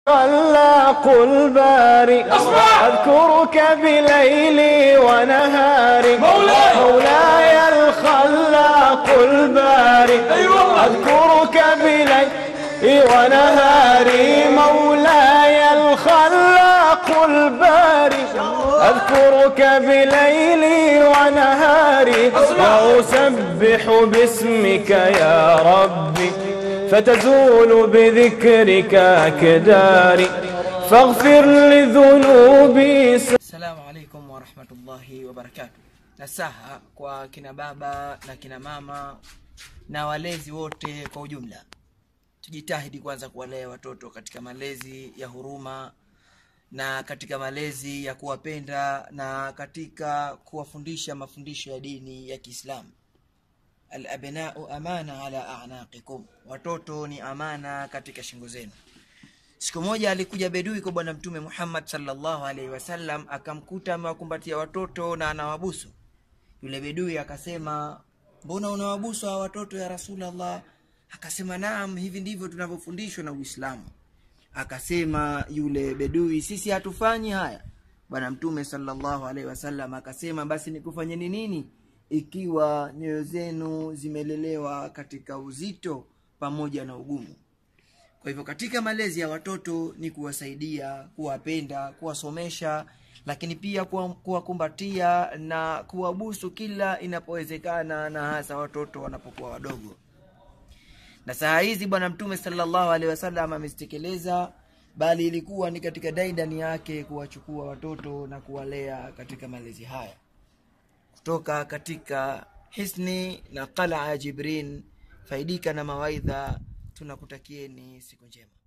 خلاق الباري أذكرك بليلي ونهاري مولاي. مولاي الخلاق الباري أذكرك بليلي ونهاري مولاي الخلاق الباري أذكرك بليلي ونهاري وأسبح باسمك يا ربي فتزول بذكرك أكداري فاغفر لذنوبي Assalamu alaikum warahmatullahi wabarakatu. Nasaha kwa kina baba na kina mama na walezi wote kwa ujumla, tujitahidi kwanza kuwalea watoto katika malezi ya huruma na katika malezi ya kuwapenda na katika kuwafundisha mafundisho ya dini ya Kiislamu. Alabnau amana ala anaqikum, watoto ni amana katika shingo zenu. Siku moja alikuja bedui kwa Bwana Mtume Muhammad sallallahu alaihi wasallam, akamkuta amewakumbatia watoto na anawabusu. Yule bedui akasema, mbona unawabusu hawa watoto ya Rasulallah? Akasema, naam, hivi ndivyo tunavyofundishwa na Uislamu. Akasema yule bedui, sisi hatufanyi haya. Bwana Mtume sallallahu alaihi wasallam akasema, basi nikufanyeni nini ikiwa nyoyo zenu zimelelewa katika uzito pamoja na ugumu? Kwa hivyo katika malezi ya watoto ni kuwasaidia, kuwapenda, kuwasomesha, lakini pia kuwa- kuwakumbatia na kuwabusu kila inapowezekana, na hasa watoto wanapokuwa wadogo. Na saa hizi Bwana Mtume sallallahu alaihi wasallam amezitekeleza, bali ilikuwa ni katika daidani yake kuwachukua watoto na kuwalea katika malezi haya kutoka katika hisni na qalaa ya Jibrin. Faidika na mawaidha, tunakutakieni siku njema.